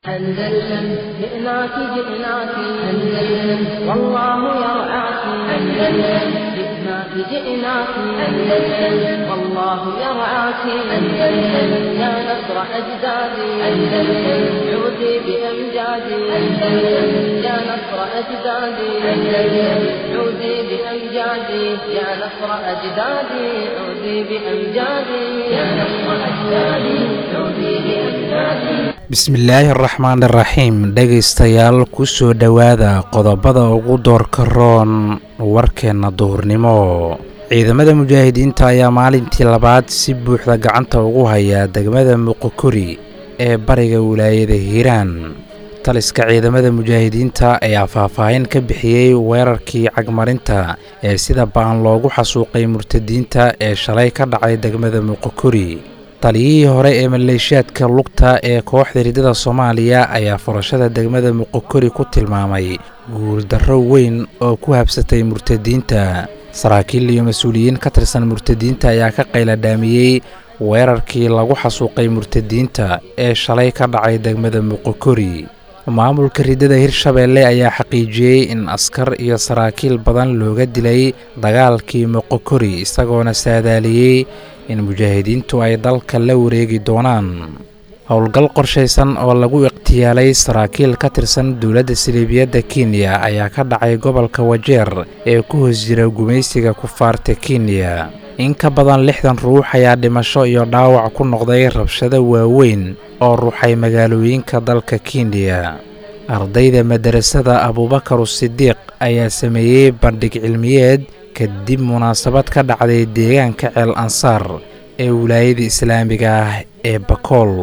أندلسن جئناك جئناك أندلسن والله يرعاك أندلسن جئناك جئناك أندلسن والله يرعاك أندلسن يا نصر أجدادي أندلسن عودي بأمجادي أندلسن يا نصر أجدادي أندلسن عودي بأمجادي يا نصر أجدادي عودي بأمجادي يا نصر أجدادي عودي بأمجادي bismillaahi araxmaan iraxiim dhegaystayaal ku soo dhowaada qodobada ugu doorka roon warkeenna duhurnimo ciidamada mujaahidiinta ayaa maalintii labaad si buuxda gacanta ugu haya degmada muqokori ee bariga wilaayada hiiraan taliska ciidamada mujaahidiinta ayaa faahfaahin ka bixiyey weerarkii cagmarinta ee sida ba'an loogu xasuuqay murtadiinta ee shalay ka dhacay degmada muqokori taliyihii hore ee maleeshiyaadka lugta ee kooxda ridada soomaaliya ayaa furashada degmada muqokori ku tilmaamay guuldarro weyn oo ku habsatay murtadiinta saraakiil iyo mas-uuliyiin ka tirsan murtadiinta ayaa ka qayladhaamiyey weerarkii lagu xasuuqay murtadiinta ee shalay ka dhacay degmada muqokori maamulka ridada hirshabeelle ayaa xaqiijiyey in askar iyo saraakiil badan looga dilay dagaalkii muqokori isagoona saadaaliyey in mujaahidiintu ay dalka la wareegi doonaan howlgal qorshaysan oo lagu iqhtiyaalay saraakiil ka tirsan dowladda siliibiyadda kenya ayaa ka dhacay gobolka wajeer ee ku hoos jira gumaysiga kufaarta kenya in ka badan lixdan ruux ayaa dhimasho iyo dhaawac ku noqday rabshado waaweyn oo ruuxay magaalooyinka dalka kenya ardayda madarasada abuubakar sidiiq ayaa sameeyey bandhig cilmiyeed kadib munaasabad ka dhacday deegaanka ceel ansaar ee wilaayada islaamiga ah ee bakool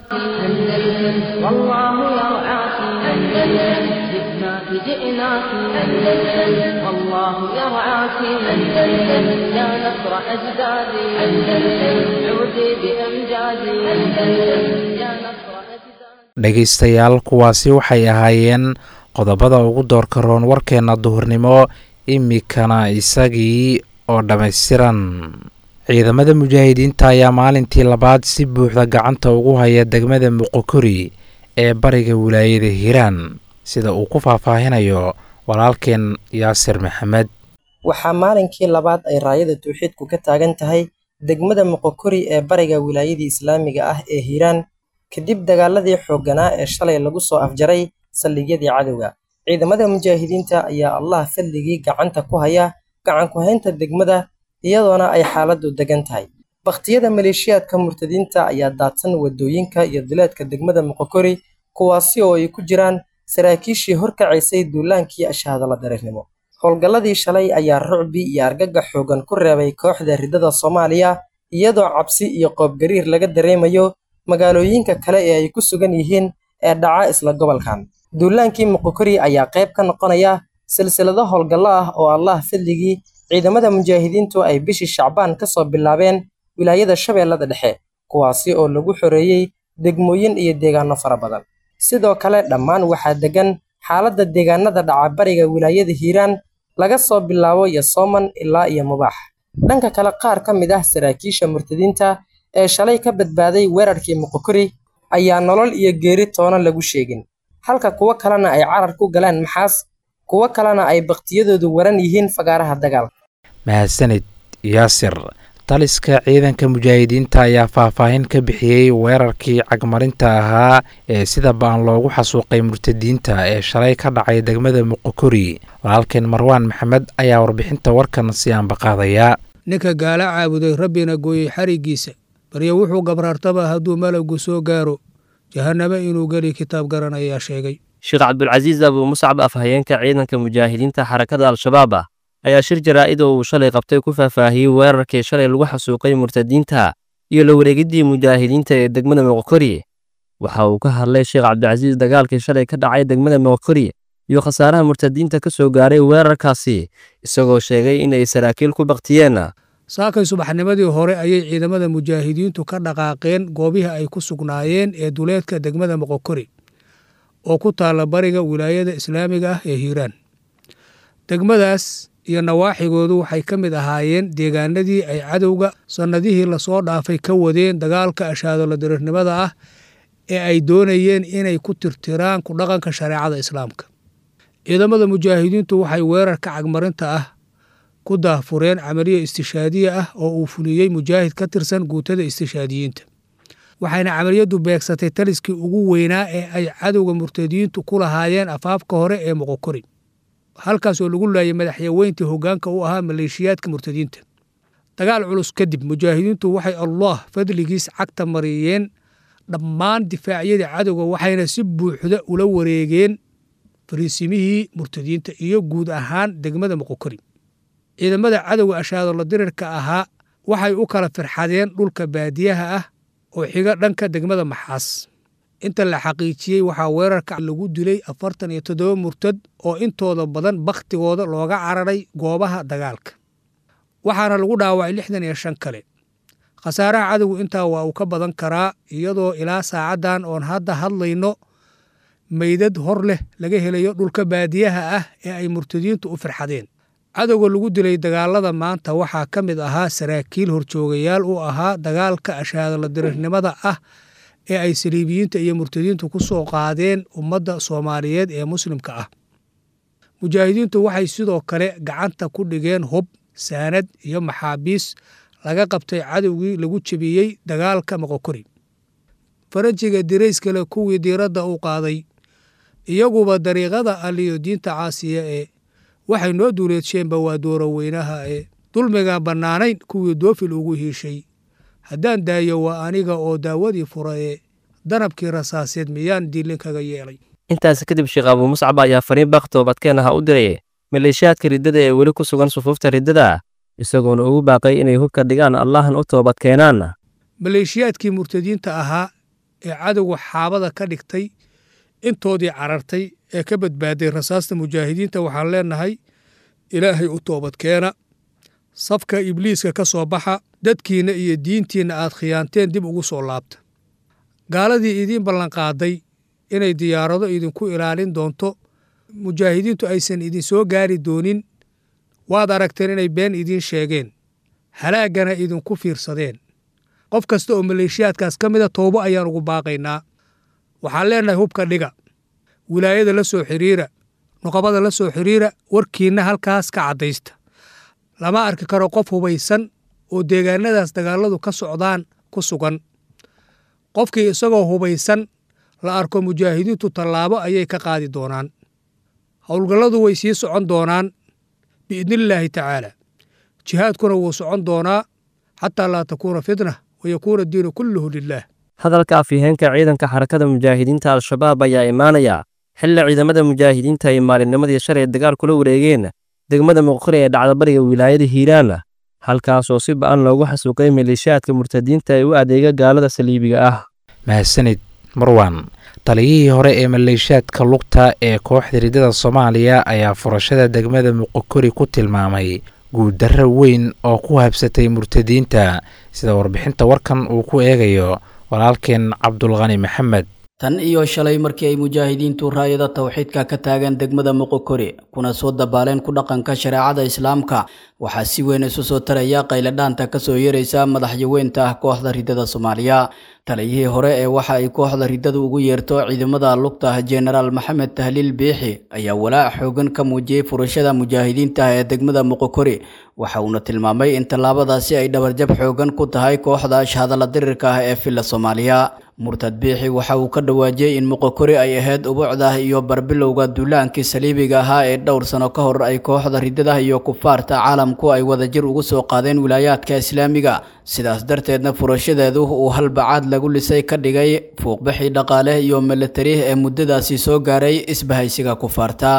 dhegaystayaal kuwaasi waxay ahaayeen qodobada ugu doorka roon warkeenna duhurnimo imikana isagii oo dhammaystiran ciidamada mujaahidiinta ayaa maalintii labaad si buuxda gacanta ugu haya degmada muqokori ee bariga wilaayada hiiraan sida uu ku faahfaahinayo walaalkeen yaasir maxamed waxaa maalinkii labaad ay raayada tawxiidku ka taagan tahay degmada muqokori ee bariga wilaayadii islaamiga ah ee hiiraan kadib dagaaladii xoogganaa ee shalay lagu soo afjaray saldhigyadii cadowga ciidamada mujaahidiinta ayaa allah fadligii gacanta ku haya gacan ku-haynta degmada iyadoona ay xaaladdu degan tahay bakhtiyada maleeshiyaadka murtadiinta ayaa daadsan waddooyinka iyo duleedka degmada muqokori kuwaasi oo ay ku jiraan saraakiishii horkacaysay duulaankii ashaadala dareernimo howlgalladii shalay ayaa rucbi iyo argagax xoogan ku reebay kooxda riddada soomaaliya iyadoo cabsi iyo qoobgariir laga dareemayo magaalooyinka kale ee ay ku sugan yihiin ee dhaca isla gobolkan duulaankii muqokori ayaa qayb ka noqonaya silsilado howlgallo ah oo allah fadligii ciidamada mujaahidiintu ay bishii shacbaan ka soo bilaabeen wilaayada shabeellada dhexe kuwaasi oo lagu xoreeyey degmooyin iyo deegaano fara badan sidoo kale dhammaan waxaa degan xaaladda deegaanada dhaca bariga wilaayada hiiraan laga soo bilaabo yosooman ilaa iyo mubaax dhanka kale qaar ka mid ah saraakiisha murtadiinta ee shalay ka badbaaday weerarkii muqokori ayaa nolol iyo geeri toona lagu sheegin halka kuwo kalena ay carar ku galaan maxaas kuwo kalena ay bakhtiyadoodu waran yihiin fagaaraha dagaalka mahadsanid yaasir taliska ciidanka mujaahidiinta ayaa faahfaahin ka bixiyey weerarkii cagmarinta ahaa ee sida ba'an loogu xasuuqay murtadiinta ee shalay ka dhacay degmada muqokori walaalkeen marwaan maxamed ayaa warbixinta warkan si aanbaqaadaya ninka gaala caabuday rabbina gooyey xariggiisa baryo wuxuu gabraartaba hadduu malagu soo gaaro jahannamo inuu geli kitaab garan ayaa sheegay sheekh cabdulcasiis abuu muscab afhayeenka ciidanka mujaahidiinta xarakada al-shabaab ah ayaa shir jaraa'id oo uu shalay qabtay ku faahfaahiyey weerarkii shalay lagu xasuuqay murtadiinta iyo la wareegiddii mujaahidiinta ee degmada moqokori waxa uu ka hadlay sheekh cabdilcasiis dagaalkii shalay ka dhacay degmada moqokori iyo khasaaraha murtadiinta ka soo gaaray weerarkaasi isagoo sheegay in ay saraakiil ku baktiyeen saakay subaxnimadii hore ayay ciidamada mujaahidiintu ka dhaqaaqeen goobihii ay ku sugnaayeen ee duleedka degmada moqokori oo ku taalla bariga wilaayada islaamiga ah ee hiiraan degmadaas iyo nawaaxigoodu waxay ka mid ahaayeen deegaanadii ay cadowga sannadihii lasoo dhaafay ka wadeen dagaalka ashaadolo diriirnimada ah ee ay doonayeen inay ku tirtiraan ku dhaqanka shareecada islaamka ciidamada mujaahidiintu waxay weerarka cagmarinta ah ku daahfureen camaliya istishaadiya ah oo uu fuliyey mujaahid ka tirsan guutada istishaadiyiinta waxayna camaliyaddu beegsatay taliskii ugu weynaa ee ay cadowga murtadiyiintu ku lahaayeen afaafka hore ee moqokori halkaasoo lagu laayay madaxyaweyntii hoggaanka u ahaa maleeshiyaadka murtadiinta dagaal culus kadib mujaahidiintu waxay allah fadligiis cagta mariyeen dhammaan difaacyadii cadowga waxayna si buuxda ula wareegeen fariisimihii murtadiinta iyo guud ahaan degmada moqokori ciidamada cadowga ashaadola dirirka ahaa waxay u kala firxadeen dhulka baadiyaha ah oo xiga dhanka degmada maxaas inta la xaqiijiyey waxaa weerarka lagu dilay afartan iyo toddoba murtad oo intooda badan bakhtigooda looga cararay goobaha dagaalka waxaana lagu dhaawacay lixdan iyo shan kale khasaaraha cadowgu intaa waa uu ka badan karaa iyadoo ilaa saacaddan oon hadda hadlayno meydad hor leh laga helayo dhulka baadiyaha ah ee ay murtadiintu u firxadeen cadowga lagu dilay dagaalada maanta waxaa ka mid ahaa saraakiil horjoogayaal u ahaa dagaalka ashaadala dirirnimada ah ee ay saliibiyiinta iyo murtadiintu ku soo qaadeen ummadda soomaaliyeed ee muslimka ah mujaahidiintu waxay sidoo kale gacanta ku dhigeen hub saanad iyo maxaabiis laga qabtay cadowgii lagu jebiyey dagaalka moqokori farajiga dirayskale kuwii diiradda u qaaday iyaguba dariiqada aliyo diinta caasiya ee waxay noo duuleedsheenba waa dooro weynaha ee dulmigaan bannaanayn kuwii doofil ugu hiishay haddaan daayo waa aniga oo daawadii fura ee danabkii rasaaseed miyaan diilinkaga yeelay intaasi kadib sheekh abuu muscab ayaa fariin baaq toobadkeen aha u diray maleeshiyaadka riddada ee weli ku sugan sufuufta riddada isagoona ugu baaqay inay hubka dhigaan allahan u toobad keenaan maleeshiyaadkii murtadiinta ahaa ee cadowga xaabada ka dhigtay intoodii carartay ee ka badbaaday rasaasta mujaahidiinta waxaan leenahay ilaahay u toobadkeena safka ibliiska ka soo baxa dadkiinna iyo diintiinna aad khiyaanteen dib ugu soo laabta gaaladii idiin ballanqaaday inay diyaarado idinku ilaalin doonto mujaahidiintu aysan idin soo gaari doonin waad aragteen inay been idiin sheegeen halaaggana idinku fiirsadeen qof kasta oo maleeshiyaadkaas ka mida toobo ayaan ugu baaqaynaa waxaan leenahay hubka dhiga wilaayada la soo xidhiira nuqabada la soo xidhiira warkiinna halkaas ka caddaysta lama arki karo qof hubaysan oo deegaanadaas dagaalladu ka socdaan ku sugan qofkii isagoo hubaysan la arko mujaahidiintu tallaabo ayay ka qaadi doonaan howlgalladu way sii socon doonaan biidnillaahi tacaala jihaadkuna wuu socon doonaa xataa laa takuuna fitna wayakuuna diinu kulluhu lilaah hadalka afyaheenka ciidanka xarakada mujaahidiinta al-shabaab ayaa imaanaya xilli ciidamada mujaahidiinta ay maalinnimadii shalay dagaal kula wareegeen degmada muqori ee dhacdabariga wilaayada hiiraan halkaasoo si ba'an loogu xasuuqay maleeshiyaadka murtadiinta ee u adeega gaalada saliibiga ah mahadsanid marwan taliyihii hore ee maleeshiyaadka lugta ee kooxda riddada soomaaliya ayaa furashada degmada muqokori ku tilmaamay guuldarro weyn oo ku habsatay murtadiinta sida warbixinta warkan uu ku eegayo walaalkeen cabdulqani maxamed tan iyo shalay markii ay mujaahidiintu raayada tawxiidka ka taagan degmada muqokori kuna soo dabaaleen ku dhaqanka shareecada islaamka waxaa si weyn isu soo taraya qayladhaanta kasoo yeeraysa madaxyaweynta ah kooxda riddada soomaaliya taliyihii hore ee waxa ay kooxda riddadu ugu yeerto ciidamada lugta jenaraal maxamed tahliil biixi ayaa walaac xoogan ka muujiyey furashada mujaahidiinta ee degmada muqokori waxa uuna tilmaamay in tallaabadaasi ay dhabarjab xoogan ku tahay kooxda ashhadalla dirirka ah ee filla soomaaliya murtad biixi waxa uu ka dhawaajiyey in muqokori ay ahayd ubucda iyo barbilowga duulaankii saliibiga ahaa ee dhowr sano ka hor ay kooxda riddada iyo kufaarta caalamku ay wadajir ugu soo qaadeen wilaayaadka islaamiga sidaas darteedna furashadeedu uu halbacaad lagu lisay ka dhigay fuuqbixii dhaqaale iyo milatari ee muddadaasi soo gaaray isbahaysiga kufaarta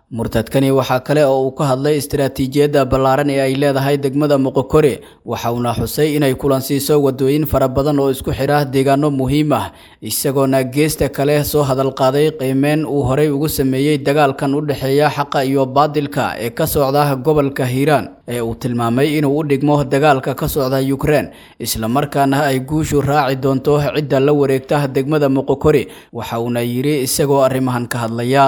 murtadkani waxaa kale oo uu ka hadlay istaraatiijiyadda ballaaran ee ay leedahay degmada moqokori waxa uuna xusay inay kulansiiso wadooyin fara badan oo isku xidha deegaano muhiim ah isagoona geesta kale soo hadal qaaday qiimeyn uu horey ugu sameeyey dagaalkan u dhexeeya xaqa iyo baadilka ee ka socda gobolka hiiraan ee uu tilmaamay inuu u dhigmo dagaalka ka socda yukrein islamarkaana ay guushu raaci doonto cidda la wareegta degmada moqokori waxa uuna yidhi isagoo arrimahan ka hadlaya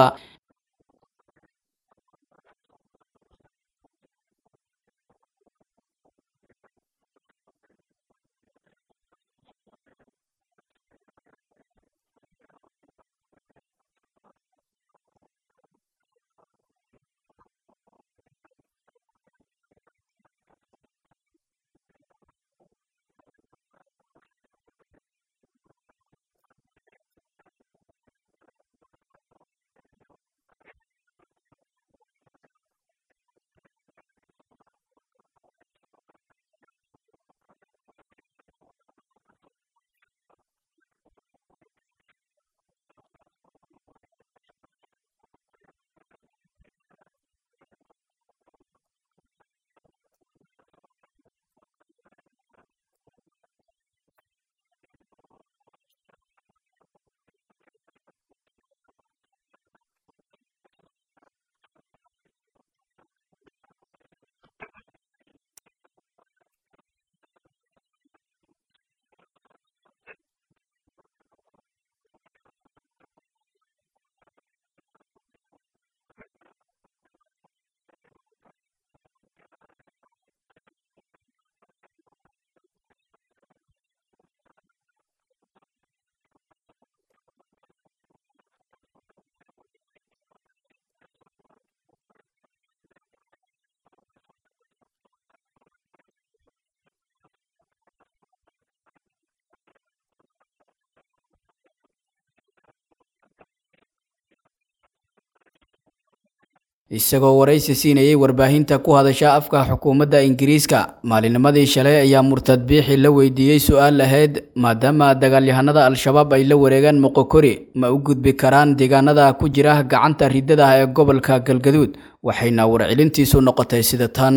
isagoo waraysi siinayay warbaahinta ku hadasha afka xukuumadda ingiriiska maalinimadii shalay ayaa murtad biixi la weydiiyey su-aal ahayd maadaama dagaalyahanada al-shabaab ay la wareegaan moqokori ma u gudbi karaan deegaanada ku jira gacanta ridada ee gobolka galgaduud waxayna warcelintiisu noqotay sida tan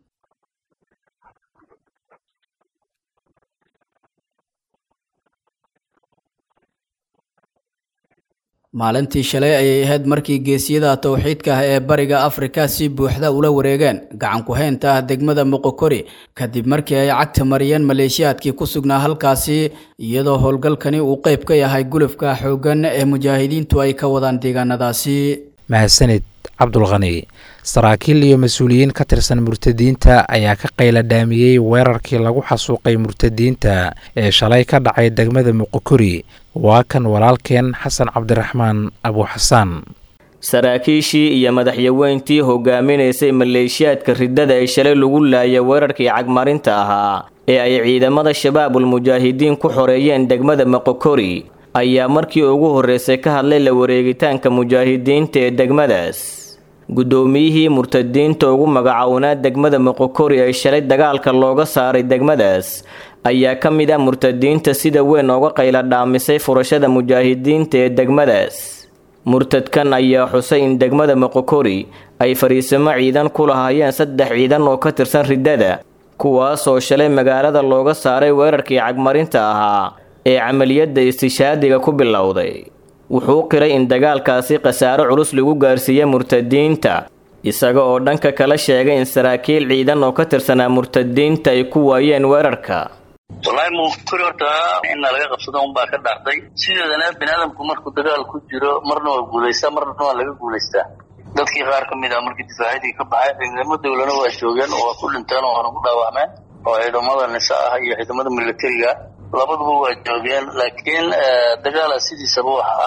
maalintii shalay ayay ahayd markii geesiyada towxiidka ah ee bariga afrika si buuxda ula wareegeen gacan ku-haynta ah degmada moqokori kadib markii ay cagta mariyeen maleeshiyaadkii ku sugnaa halkaasi iyadoo howlgalkani uu qayb ka yahay gulufka xooggan ee mujaahidiintu ay ka wadaan deegaanadaasi mahadsanid cabdulkhani saraakiil iyo mas-uuliyiin ka tirsan murtadiinta ayaa ka qayla dhaamiyey weerarkii lagu xasuuqay murtadiinta ee shalay ka dhacay degmada muqokori waa kan walaalkeen xasan cabdiraxmaan abuuxasaan saraakiishii iyo madaxyaweyntii hogaaminaysay maleeshiyaadka riddada ee shalay lagu laayay weerarkii cagmarinta ahaa ee ay ciidamada shabaabul mujaahidiin ku xoreeyeen degmada moqokori ayaa markii ugu horreysay ka hadlay la wareegitaanka mujaahidiinta ee degmadaas guddoomiyihii murtadiinta ugu magacownaa degmada moqokori ee shalay dagaalka looga saaray degmadaas ayaa ka mid ah murtadiinta sida weyn ooga qayla dhaamisay furashada mujaahidiinta ee degmadaas murtadkan ayaa xusay in degmada moqokori ay fariisimo ciidan ku lahaayeen saddex ciidan oo ka tirsan riddada kuwaasoo shalay magaalada looga saaray weerarkii cagmarinta ahaa ee camaliyadda istishaadiga ku bilowday wuxuu qiray in dagaalkaasi khasaaro culus lagu gaarsiiyey murtadiinta isaga oo dhanka kala sheegay in saraakiil ciidan oo ka tirsanaa murtadiinta ay ku waayeen weerarka wallaahi muqokori horta inna laga qabsado unbaa ka dhacday sideedana biniaadamku markuu dagaal ku jiro marna waa guulaystaa marna waa laga guulaystaa dadkii qaar ka mid ah markii difaacyadii ka baxay ciidamo dowlana waa joogeen oo waa ku dhinteen oo waana ku dhaawacmeen oo ciidamada nisa ah iyo ciidamada militariga labaduba waa joogeen laakiin dagaala sidiisaba waxa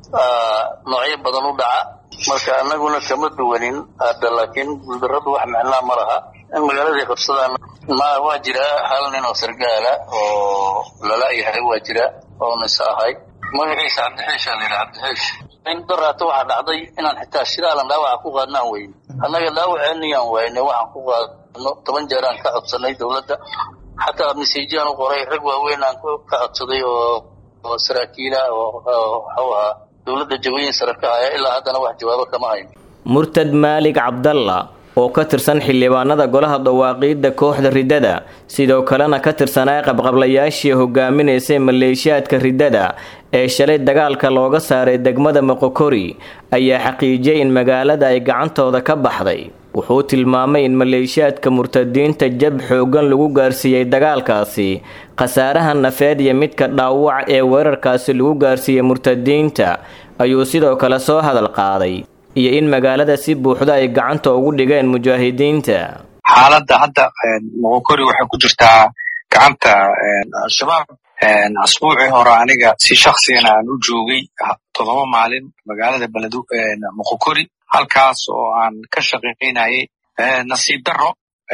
ah noocyo badan u dhaca marka anaguna kama duwanin hadda laakiin guuldarradu wax micnaa ma laha in magaaladay qabsadaan ma waa jira hal nin oo sargaala oo lala yahay waa jira oo nisa ahay magaciisa cabdixiisha la yidhaha cabdixiish in daraato waxaa dhacday inaan xitaa shiraalan dhaawaca ku qaadno aan weyne annaga dhaawaceeniyaan wayne waxaan ku qaadno toban jeer aan ka codsanay dowladda xataa masiijaan u qoray rag waaweyn aan ka codsaday oo oo saraakiila oo waxuu ahaa dowladda jawooyin sare ka haya ilaa haddana wax jawaabo kama hayn murtad maalig cabdalla oo ka tirsan xildhibaanada golaha dawaaqiidda kooxda riddada sidoo kalena ka tirsanaa qabqablayaashii hogaaminaysay maleeshiyaadka riddada ee shalay dagaalka looga saaray degmada moqokori ayaa xaqiijiyay in magaalada ay gacantooda ka baxday wuxuu tilmaamay in maleeshiyaadka murtadiinta jab xooggan lagu gaarsiiyey dagaalkaasi khasaaraha nafeed iyo midka dhaawac ee weerarkaasi lagu gaarsiiyey murtadiinta ayuu sidoo kale soo hadal qaaday iyo in magaalada si buuxda ay gacanta ugu dhigeen mujaahidiinta xaaladda hadda moqokori waxay ku jirtaa gacanta al-shabaab asbuucii hore aniga si shaksigana aan u joogay toddoba maalin magaalada beledu moqokori halkaas oo aan ka shaqaynayay nasiib darro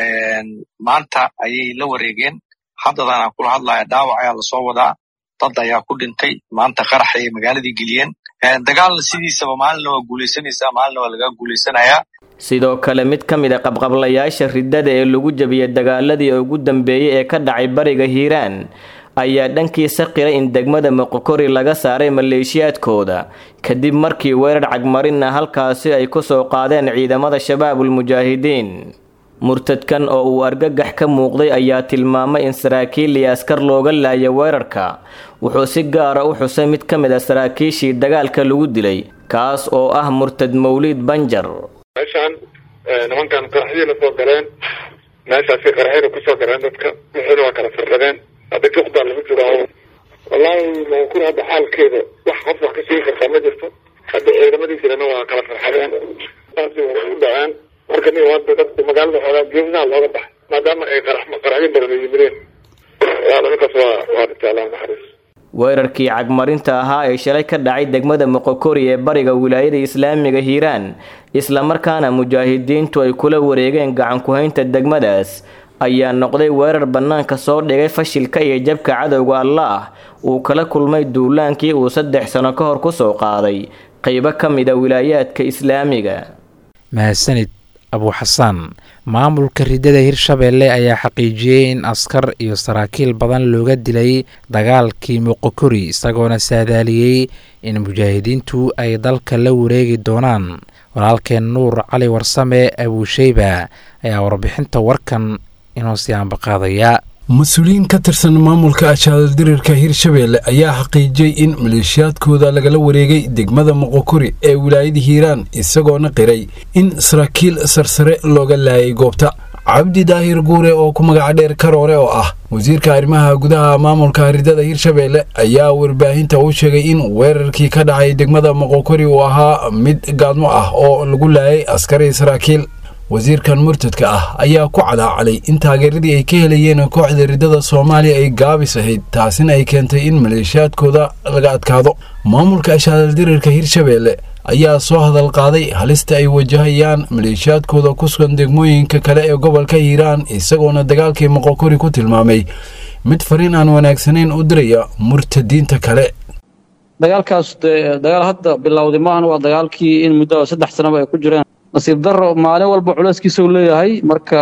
maanta ayay la wareegeen haddadan aan kula hadlaya dhaawac ayaa lasoo wadaa dad ayaa ku dhintay maanta qarax ayay magaaladii geliyeen dagaalna sidiisaba maalinna waa guulaysanaysaa maalinna waa lagaa guulaysanayaa sidoo kale mid ka mid a qabqablayaasha riddada ee lagu jabiyey dagaaladii ugu dambeeyey ee ka dhacay bariga hiiraan ayaa dhankiisa qiray in degmada moqokori laga saaray maleeshiyaadkooda kadib markii weerar cagmarinna halkaasi ay ku soo qaadeen ciidamada shabaabulmujaahidiin murtadkan oo uu argagax ka muuqday ayaa tilmaamay in saraakiil iyo askar looga laaya weerarka wuxuu si gaara u xusay mid ka mid a saraakiishii dagaalka lagu dilay kaas oo ah murtad mawliid banjar meeshaan nimankan qaraxyina soo galeen meeshaasi qaraxyina kusoo galeen dadka wixiina waa kala firdhadeen hadda juqdaa lagu jiraa wallaahi moqokuri hadda xaalkeeda wax qof wax ka sheegi kartaa ma jirto hadda ciidamadiisirana waa kala farxadeen saasi u dhaceen marka nin hadda dadka magaalada xoogaa geesaha looga baxay maadaama ay qarax qaraxyo badan yimideen waana ninkaas waa waa dhintay allah naxariis weerarkii cagmarinta ahaa ee shalay ka dhacay degmada moqokori ee bariga wilaayada islaamiga hiiraan islamarkaana mujaahidiintu ay kula wareegeen gacan ku-haynta degmadaas ayaa noqday weerar bannaanka soo dhigay fashilka iyo jabka cadowga allaah uu kala kulmay duulaankii uu saddex sano ka hor ku soo qaaday qaybo ka mid a wilaayaadka islaamiga mahadsanid abuuxasaan maamulka riddada hirshabeelle ayaa xaqiijiyey in askar iyo saraakiil badan looga dilay dagaalkii moqokori isagoona saadaaliyey in mujaahidiintu ay dalka la wareegi doonaan walaalkeen nuur cali warsame abuusheyba ayaa warbixinta warkan inoo sii ambaqaadaya mas-uuliyiin ka tirsan maamulka ashaaldirirka hirshabeelle ayaa xaqiijiyey in maleeshiyaadkooda lagala wareegay degmada moqokori ee wilaayada hiiraan isagoona qiray in saraakiil sarsare looga laayay goobta cabdi daahir guure oo ku magaca dheer karoore oo ah wasiirka arrimaha gudaha maamulka ridada hirshabeelle ayaa warbaahinta u sheegay in weerarkii ka dhacay degmada moqokori uu ahaa mid gaadmo ah oo lagu laayay askari saraakiil wasiirkan murtadka ah ayaa ku cadaacalay in taageeradii ay ka helayeen kooxda riddada soomaaliya ay gaabis ahayd taasina ay keentay in maleeshiyaadkooda laga adkaado maamulka ashaaldirirka hirshabeelle ayaa soo hadal qaaday halista ay wajahayaan maleeshiyaadkooda ku sugan degmooyinka kale ee gobolka hiiraan isagoona dagaalkii moqokori ku tilmaamay mid fariin aan wanaagsanayn u diraya murtadiinta kale dagaalkaas dagaal hadda bilowday maahan waa dagaalkii in muddo saddex sanaba ay ku jireen nasiib daro maalin walba culeyskiisa uu leeyahay marka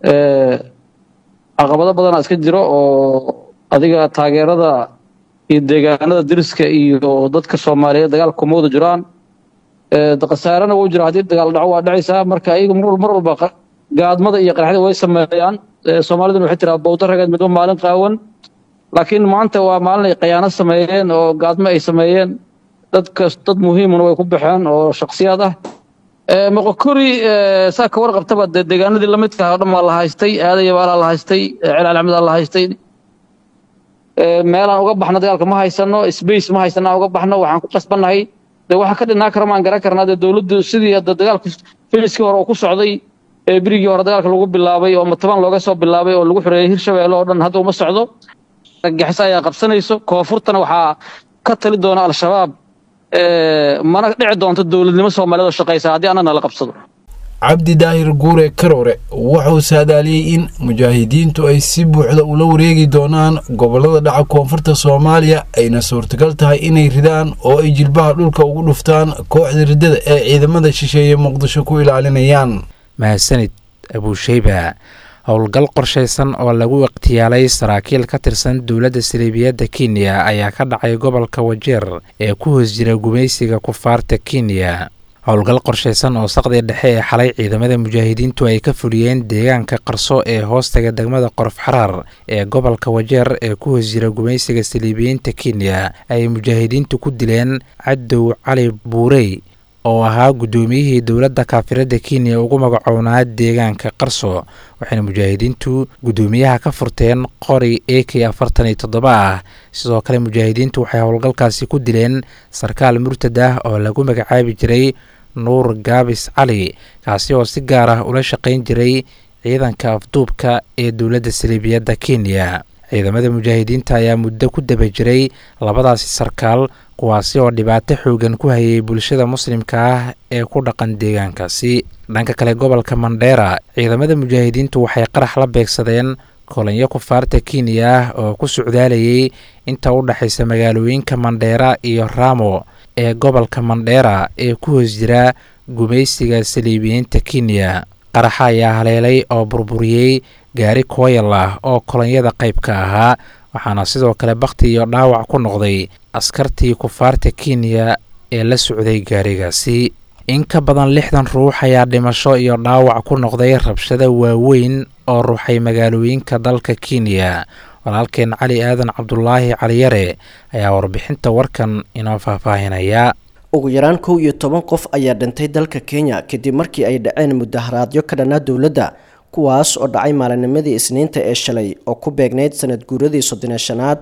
caqabado badana iska jiro oo adiga taageerada iyo deegaanada deriska iyo dadka soomaaliyeed dagaal kuma wada jiraan khasaarana wuu jira haddii dagaal dhaco waa dhacaysaa marka iyaga mar walba gaadmada iyo qaraxda way sameeyaan soomaaliduna waxay tiraa bowda rageed midba maalin qaawan laakiin maanta waa maalin ay khayaano sameeyeen oo gaadmo ay sameeyeen dadkas dad muhiimuna way ku baxeen oo shaksiyaad ah moqokori saa ka warqabtaba dee deegaanadii lamidka ah oo dhan waa la haystay aadaya baalaa la haystay celaal axmedaa la haystay meelaan uga baxno dagaalka ma haysano space ma haysano aan uga baxno waxaan ku qasbannahay dee waxa ka dhinaa kara maan garan karnaa dee dowladdu sidii hadda dagaalku filiskii hore uu ku socday ee berigii hore dagaalka lagu bilaabay oo mataban looga soo bilaabay oo lagu xoreeyey hirshabeelle oo dhan hadda uma socdo gaxiso ayaa qabsanayso koonfurtana waxaa ka tali doona al-shabaab mana dhici doonto dowladnimo soomaaliyeed oo shaqaysa haddii annana la qabsado cabdi daahir guure karoore wuxuu saadaaliyey in mujaahidiintu ay si buuxda ula wareegi doonaan gobollada dhaca koonfurta soomaaliya ayna suurtagal tahay inay ridaan oo ay jilbaha dhulka ugu dhuftaan kooxda riddada ee ciidamada shisheeye muqdisho ku ilaalinayaan mahadsanid abuusheyba howlgal qorshaysan oo lagu ikhtiyaalay saraakiil ka tirsan dowladda saliibiyadda kenya ayaa ka dhacay gobolka wajeer ee ku hoos jira gumaysiga kufaarta kenya howlgal qorshaysan oo saqdii dhexe ee xalay ciidamada mujaahidiintu ay ka fuliyeen deegaanka qarso ee hoostaga degmada qorof xaraar ee gobolka wajeer ee ku hoos jira gumaysiga saliibiyiinta kenya ay mujaahidiintu ku dileen cadow cali buurey oo ahaa guddoomiyihii dowladda kaafiradda kenya ugu magacownaa deegaanka qarso waxayna mujaahidiintu guddoomiyaha ka furteen qori a k afartan iyo toddoba ah sidoo kale mujaahidiintu waxay howlgalkaasi ku dileen sarkaal murtad ah oo lagu magacaabi jiray nuur gaabis cali kaasi oo si gaar ah ula shaqayn jiray ciidanka afduubka ee dowladda saliibiyadda kenya ciidamada mujaahidiinta ayaa muddo ku daba jiray labadaasi sarkaal kuwaasi oo dhibaato xoogan ku hayay bulshada muslimka ah ee ku dhaqan deegaankaasi dhanka kale gobolka mandheera ciidamada mujaahidiintu waxay qarax la beegsadeen kolanyo kufaarta kenya ah oo ku socdaalayay inta u dhexaysa magaalooyinka mandheera iyo raamo ee gobolka mandheera ee ku hoos jira gumaysiga saliibiyiinta kenya qaraxa ayaa haleelay oo burburiyey gaari kooyal ah oo kolonyada qayb ka ahaa waxaana sidoo kale bakhti iyo dhaawac ku noqday askartii kufaarta kenya ee la socday gaarigaasi in ka badan lixdan ruux ayaa dhimasho iyo dhaawac ku noqday rabshada waaweyn oo ruuxay magaalooyinka dalka kenya walaalkeen cali aadan cabdulaahi caliyare ayaa warbixinta warkan inoo faahfaahinaya ugu yaraan kow iyo toban qof ayaa dhintay dalka kenya kadib markii ay dhaceen mudaharaadyo ka dhanaa dowladda kuwaas oo dhacay maalinimadii isniinta ee shalay oo ku beegnayd sanad guuradii soddon shanaad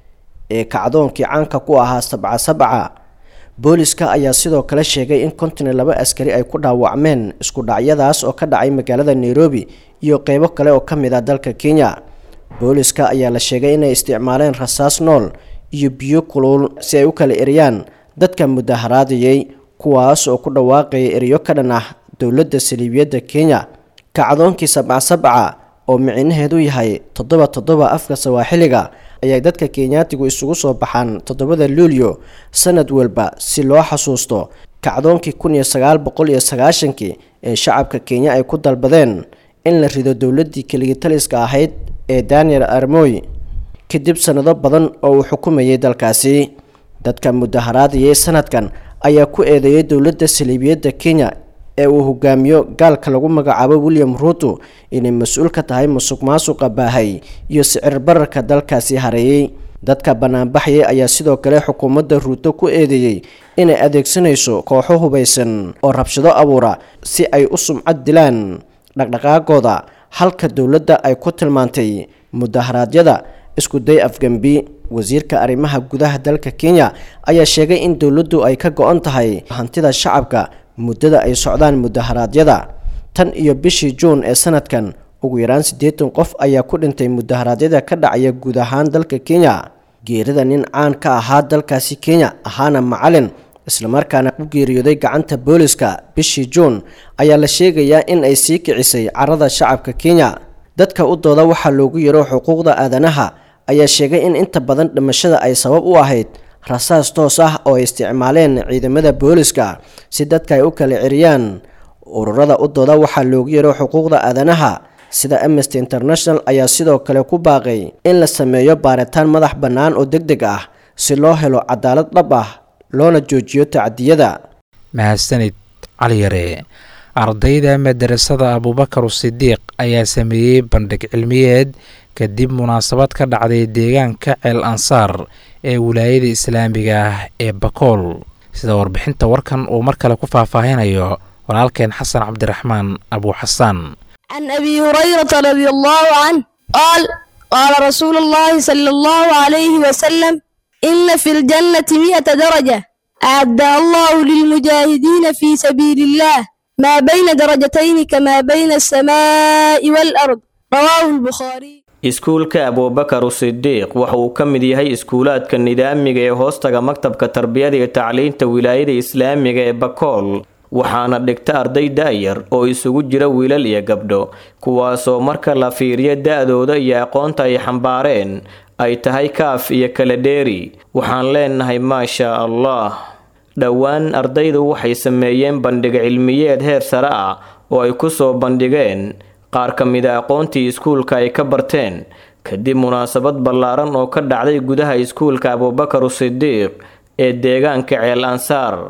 ee kacdoonkii caanka ku ahaa sabca sabca booliska ayaa sidoo kale sheegay in konton iyo laba askari ay ku dhaawacmeen isku dhacyadaas oo ka dhacay magaalada nairobi iyo qeybo kale oo ka mid ah dalka kenya booliska ayaa la sheegay inay isticmaaleen rasaas nool iyo biyo kulul si ay u kala eriyaan dadka mudaharaadayay kuwaas oo ku dhawaaqaya eriyo ka dhan ah dowladda saliibiyadda kenya kacdoonkii sabca sabca oo micinaheedu yahay toddoba toddoba afka sawaaxiliga ayay dadka kenyaatigu isugu soo baxaan toddobada luulyo sanad walba si loo xasuusto kacdoonkii kun iyo sagaal boqol iyo sagaashankii ee shacabka kenya ay ku dalbadeen in la rido dowladdii keligitaliska ahayd ee daniel armoy kadib sanado badan oo uu xukumayay dalkaasi dadka mudaharaadayay sanadkan ayaa ku eedeeyay dowladda saliibiyadda kenya ee uu hogaamiyo gaalka lagu magacaabo william ruuto inay mas-uul ka tahay musuq maasuqa baahay iyo sicir bararka dalkaasi hareeyey dadka banaanbaxaya ayaa sidoo kale xukuumadda ruuto ku eedeeyey inay adeegsanayso kooxo hubaysan oo rabshado abuura si ay u sumcad dilaan dhaqdhaqaagooda halka dowladda ay ku tilmaantay mudaharaadyada isku day afgembi wasiirka arrimaha gudaha dalka kenya ayaa sheegay in dowladdu ay ka go-an tahay hantida shacabka muddada ay socdaan mudaharaadyada tan iyo bishii juun ee sanadkan ugu yaraan siddeetan qof ayaa ku dhintay mudaharaadyada ka dhacaya guud ahaan dalka kenya geerida nin caan ka ahaa dalkaasi kenya ahaana macalin islamarkaana u geeriyooday gacanta booliska bishii juun ayaa la sheegayaa in ay sii kicisay carada shacabka kenya dadka u dooda waxaa loogu yaro xuquuqda aadanaha ayaa sheegay in inta badan dhimashada ay sabab u ahayd rasaas toos ah oo ay isticmaaleen ciidamada booliska si dadka ay u kala ceriyaan ururada u dooda waxaa loogu yaro xuquuqda aadanaha sida amnesty international ayaa sidoo kale ku baaqay in la sameeyo baaritaan madax bannaan oo deg deg ah si loo helo cadaalad dhab ah loona joojiyo tacdiyada mahadsanid caliyare ardayda madarasada abuubakar sidiiq ayaa sameeyey bandhig cilmiyeed kadib munaasabad ka dhacday deegaanka ceel ansaar ee wilaayada islaamiga ah ee bakool sida warbixinta warkan uu mar kale ku faahfaahinayo walaalkeen xasan cabdiraxmaan abuuxasaan عن أبي هريرة رضي الله عنه قال قال رسول الله صلى الله عليه وسلم إن في الجنة مئة درجة أعدها الله للمجاهدين في سبيل الله ما بين درجتين كما بين السماء والأرض رواه البخاري iskuulka abuubakar sidiiq waxa uu ka mid yahay iskuulaadka nidaamiga ee hoostaga maktabka tarbiyada iyo tacliinta wilaayada islaamiga ee bakool waxaana dhigta arday da-yar oo isugu jira wiilal iyo gabdho kuwaasoo marka la fiiriyo da-dooda iyo aqoonta ay xambaareen ay tahay kaaf iyo kala dheeri waxaan leenahay maashaa allah dhowaan ardaydu waxay sameeyeen bandhig cilmiyeed heer sare ah oo ay ku soo bandhigeen qaar ka mida aqoontii iskuulka ay ka barteen kadib munaasabad ballaaran oo ka dhacday gudaha iskuulka abuubakar sidiiq ee deegaanka ceel ansaar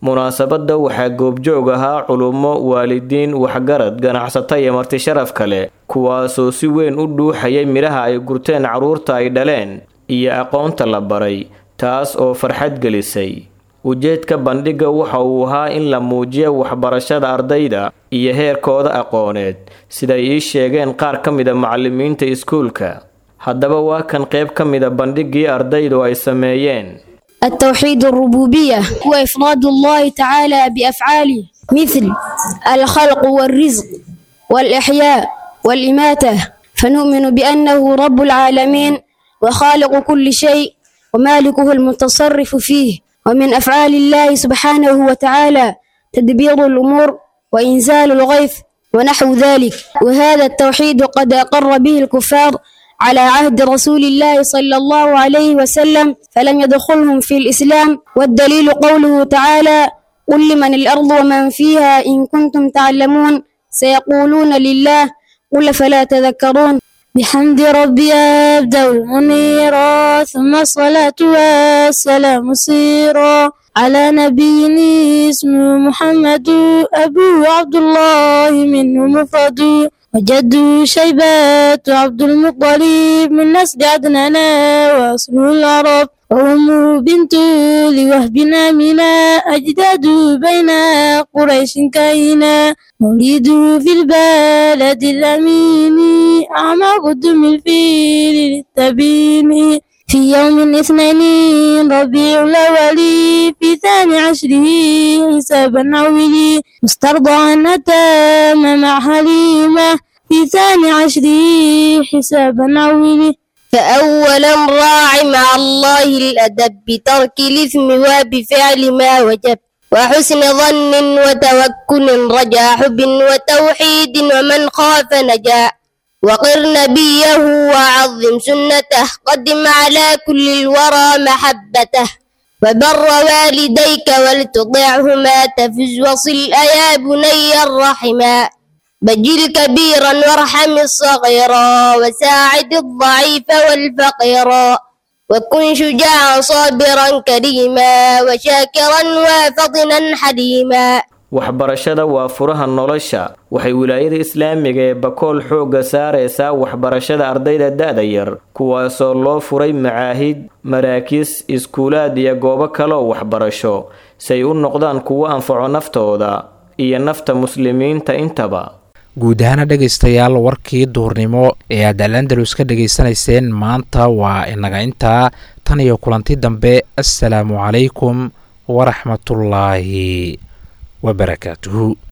munaasabadda waxaa goobjoog ahaa culummo waalidiin waxgarad ganacsato iyo marti sharaf kale kuwaasoo si weyn u dhuuxayay midhaha ay gurteen carruurta ay dhaleen iyo aqoonta la baray taas oo farxad gelisay ujeedka bandhigga waxa uu ahaa in la muujiyo waxbarashada ardayda iyo heerkooda aqooneed siday ii sheegeen qaar ka mida macallimiinta iskuulka haddaba waa kan qayb ka mida bandhiggii ardaydu ay sameeyeen التوحيد الربوبية هو إفراد الله تعالى بأفعاله مثل الخلق والرزق والإحياء والإماتة فنؤمن بأنه رب العالمين وخالق كل شيء ومالكه المتصرف فيه ومن أفعال الله سبحانه وتعالى تدبير الأمور وإنزال الغيث ونحو ذلك وهذا التوحيد قد أقر به الكفار على عهد رسول الله صلى الله عليه وسلم فلم يدخلهم في الإسلام والدليل قوله تعالى قل لمن الأرض ومن فيها إن كنتم تعلمون سيقولون لله قل فلا تذكرون بحمد ربي أبدأ المنيرا ثم الصلاة والسلام سيرا على نبي اسمه محمد أبو عبد الله منه مفرد وجد شيبة عبد المطلب من نسل عدنان وأصل العرب وأمه بنت لوهب آمنة أجداد بين قريش كائنا مولد في البلد الأمين أعمى قدم الفيل للتبين في يوم الاثنين ربيع الأول في ثاني عشره حسابا عولي مسترضعا أتام مع حليمة في ثاني عشره حسابا عولي فأولا راع مع الله الأدب بترك الإثم وبفعل ما وجب وحسن ظن وتوكل رجا حب وتوحيد ومن خاف نجا وقر نبيه وعظم سنته قدم على كل الورى محبته وبر والديك ولتطعهما تفز وصل أيا بني الرحما بجل كبيرا وارحم الصغيرا وساعد الضعيف والفقيرا وكن شجاعا صابرا كريما وشاكرا وفطنا حليما waxbarashada waa furaha nolosha waxay wilaayada islaamiga ee bakool xoogga saaraysaa waxbarashada ardayda da-da yar kuwaasoo loo furay macaahid maraakiis iskuulaad iyo goobo kaleoo waxbarasho si ay u noqdaan kuwo anfaco naftooda iyo nafta muslimiinta intaba guud ahaana dhegaystayaal warkii duurnimo ee aad alandalus ka dhegaysanayseen maanta waa inaga intaa tan iyo kulanti dambe assalaamu calaykum waraxmatullaahi wabarakaatuhu